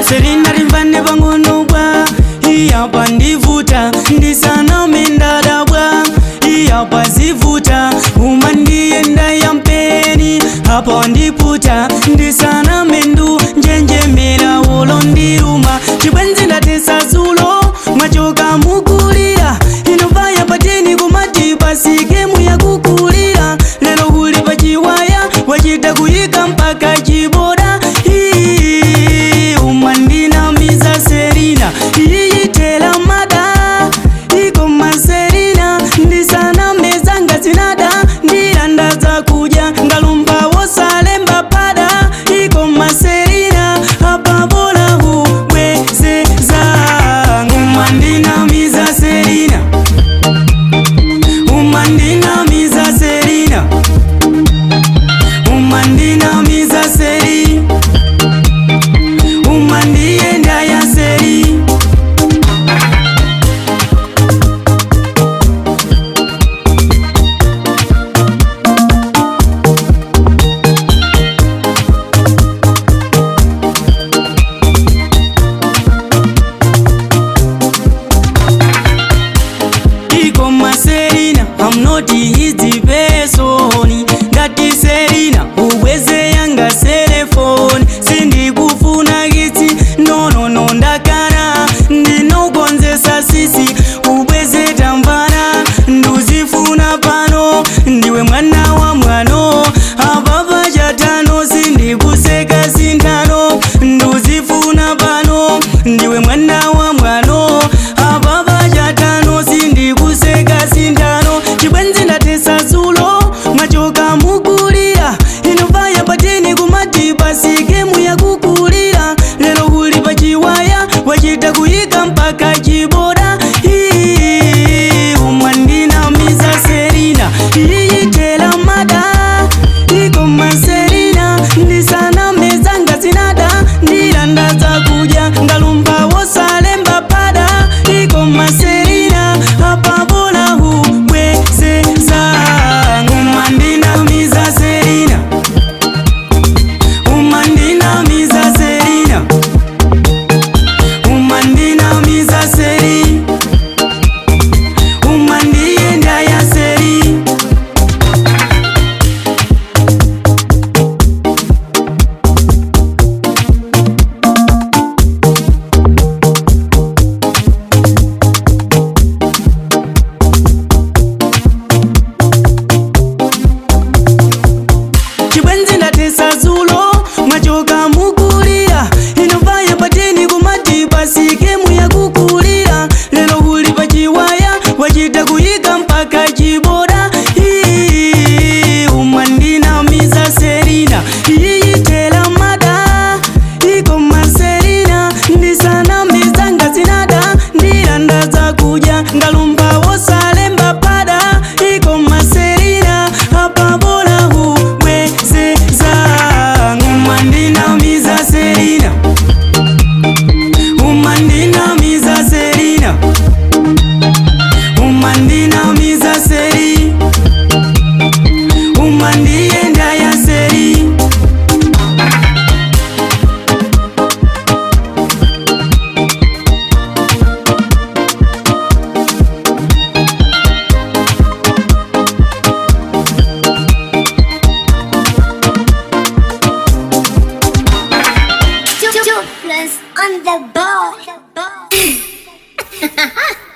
serina rimvane pang'ono bwa iyapa ndivuta ndisaname ndadabwa iyapa zivuta uma ndiyenda yampeni apa wandiputa ndisaname ndu njenjemera ulo ndiruma chibwenzi ndatesa zulo mwachoka mukulira inovaya pateni kumati pasikemu yakukulira lero kuli pachiwaya wachita kuyika mpaka chiboda Ii, umwandinamiza serina iyitela mada iko maserina ndisana mezanga zinada ndilandaza kuja ngalumba wosalemba pada iko maserina apabola hubwezeza umwandinamiza serina umwandinamiza serina umwandinamiza seri umwandiyenda ya seri iko maserina I'm not easy person ngati serina ubweze yanga selefoni sindikufuna kitsi nonono ndakana ndinokonzesa sisi ubweze tamvana nduzifuna pano ndiwe mwana wa mwano apapa chatano sindikuseka sintano nduzifuna pano ndiwe mwana wa mwano apapa chatano sindikuseka sintano chibwenzi ndatesa zulo mwachoka mukulira inovaya pateni kumati pasikemu yakukulira lero kuli pachiwaya wachita kuyika mpaka chiboda Ii, umwandinamiza serina iyitela mada iko maserina ndisana mezanga zinada ndilandaza kuja ngalumba wosalemba pada iko maserina apabola hubwezeza umwandinamiza serina umwandinamiza serina umwandinamiza seri umwandiyenda ya seri chibwenzi ndatesa zulo mwachoka mukulira inovaya pateni kumati pasikemu yakukulira lero kuli pachiwaya wachita kuyika mpaka chiboda Ii, umwandinamiza serina iyitela mada iko maserina ndisana mizanga zinada ndilandaza kuja ngalumba wosalemba pada iko maserina apabola hubwezeza umwandinamiza serina umwandinamiza serina umwandinamiza seri umwandiyenda ya seri Two, two plus on the ball.